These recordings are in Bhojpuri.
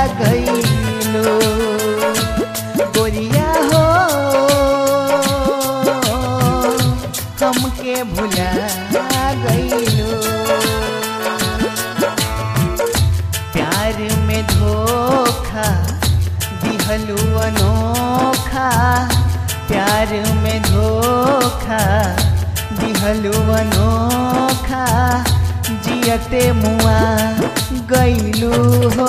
गईलो गोरिया हो हमके भुला गईलो प्यार में धोखा दिहलू अनोखा प्यार में धोखा दिहलू अनोखा जियते मुआ गईलू हो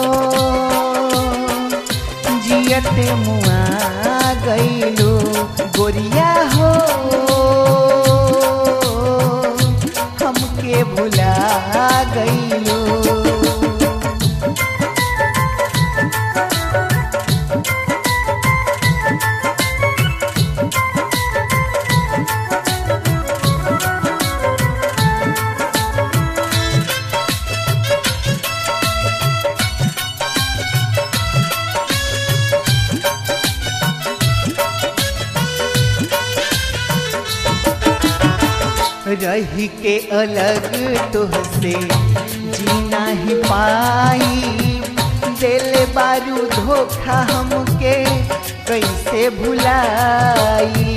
जियते मुआ गईलू गोरिया हो हमके भुला गईलू रही के अलग तुहसे जीना ही पाई दिल बारू धोखा हमके कैसे भुलाई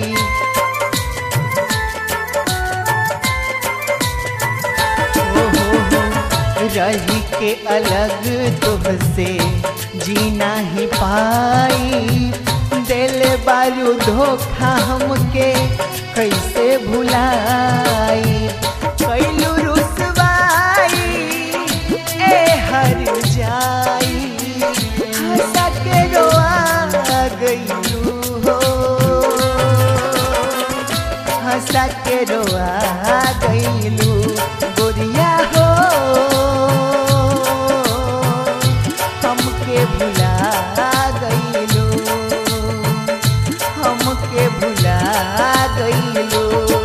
हो हो हो रही के अलग तुहसे जीना ही पाई दिल बारू धोखा हमके कैसे भुलाई कैलू रुसवाई ए हर जाई हंसा के रोआ गईलू हो हंसा के रोआ गईलू गोरिया हो हमके भुला गईलू हमके भुला गईलू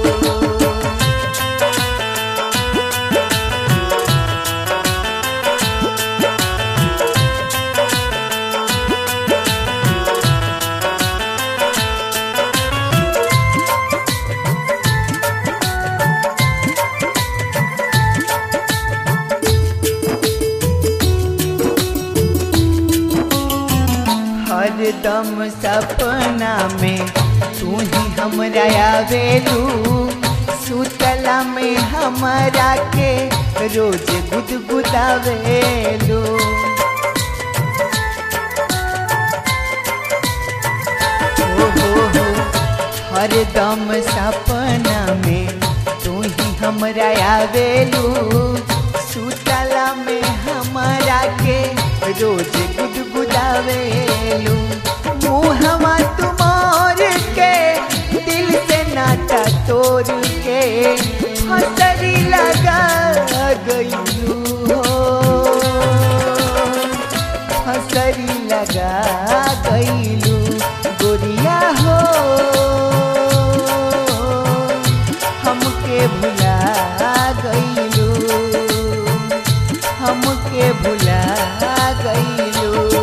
हरदम सपना में तू ही हमरा आवेलू सुतला में हमरा के रोज गुदगुदावेलू हो हो हो हरदम सपना में तू ही हमरा आवेलू सुतला में हमरा के रोज गुदगुदावेलू मुहवा तुमार के दिल से नाता तोड़ के हसरी लगा गईलू हो हसरी लगा गईलू गोरिया हो हमके भुला गईलू हमके भुला गईलू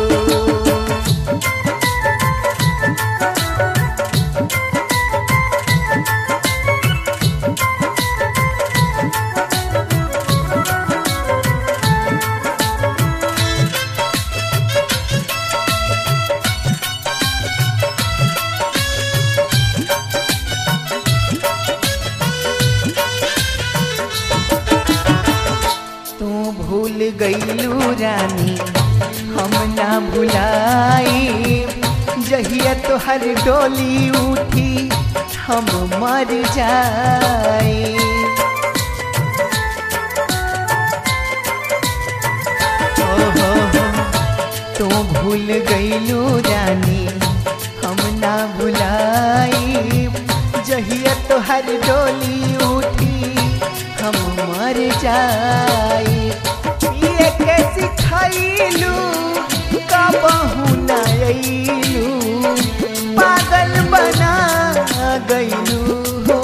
तू भूल गईलू रानी हम ना भुलाई जहिया तोहर डोली उठी हम मर जाई हो हो हो तू भूल गईलू रानी हम ना भुलाई जहिया तोहर डोली उठी हम मर जाई पिए के सिखैलू कबहू ना अइलू पागल बना गईलू हो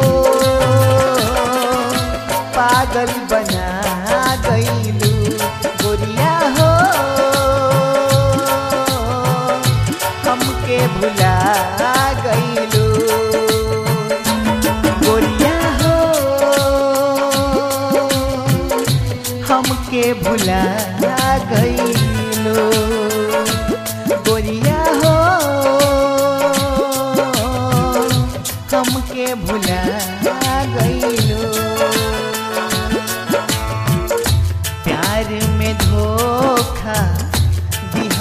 पागल बना गईलू गोरिया हो हमके भुला गईलू गोरिया हो हमके भुला गईलू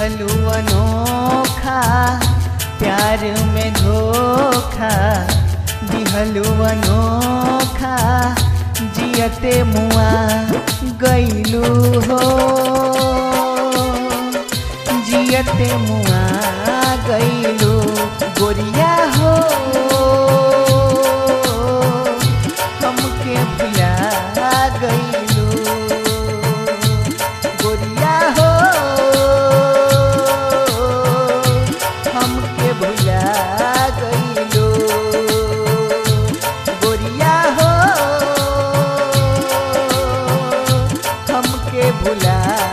दिहलू अनोखा प्यार में धोखा दिहलू अनोखा जियते मुआ गैलू हो जियते मुआ गैलू गोरिया हो हमके भुला गैलू गोरिया हो हमके भुला गैलू गोरिया हो हमके भुला